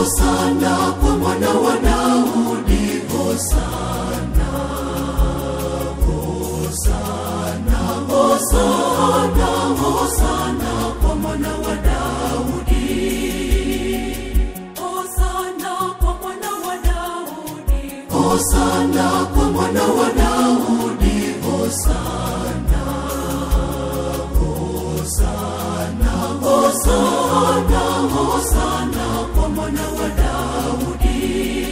Hosana kwa mwana wa Daudi, Hosana, Hosana, Hosana, Hosana kwa mwana wa Daudi. Hosana kwa mwana wa Daudi. Hosana kwa mwana wa Daudi, Hosana, Hosana, Hosana, Hosana kwa mwana wa Daudi.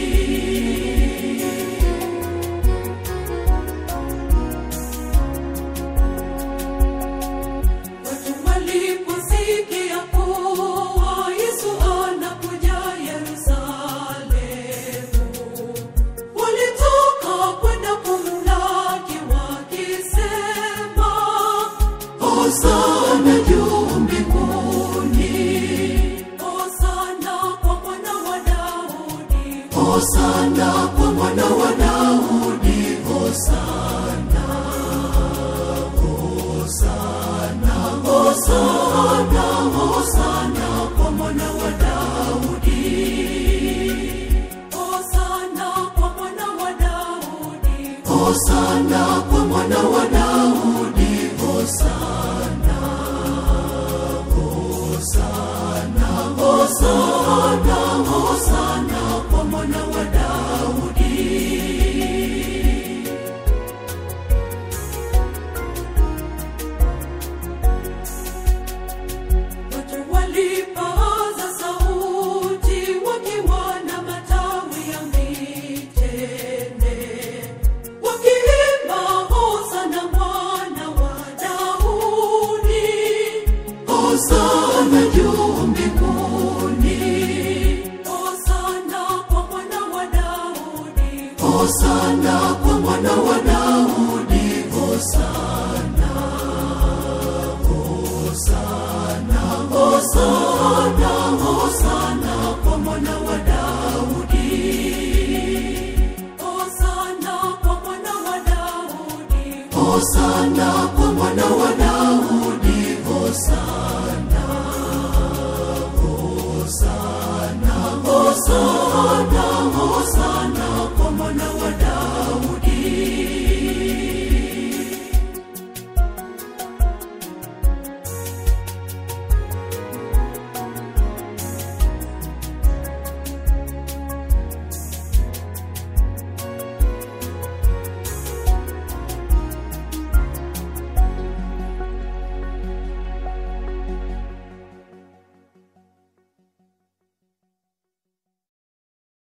Watu waliposikia kuwa Yesu anakuja Yerusalemu, walitoka kwenda kumlaki wakisema, Hosana juu mbinguni, Hosana kwa mwana wa Daudi. Hosana kwa mwana wa Daudi, Hosana, Hosana, Hosana, Hosana kwa mwana wa Daudi. Hosana kwa mwana wa Daudi. Hosana kwa mwana wa Daudi, Hosana, Hosana, Hosana, Hosana kwa mwana wa Daudi. Watu walipaza sauti wakiwa na matawi ya mitende, wakiimba Hosana mwana wa Daudi. Hosana juu mbinguni, Hosana kwa mwana wa Daudi. Hosana kwa mwana wa Daudi, Hosana, Hosana, Hosana, Hosana kwa mwana wa Daudi. Hosana kwa mwana wa Daudi. Hosana kwa mwana wa Daudi, Hosana, Hosana, Hosana, Hosana kwa mwana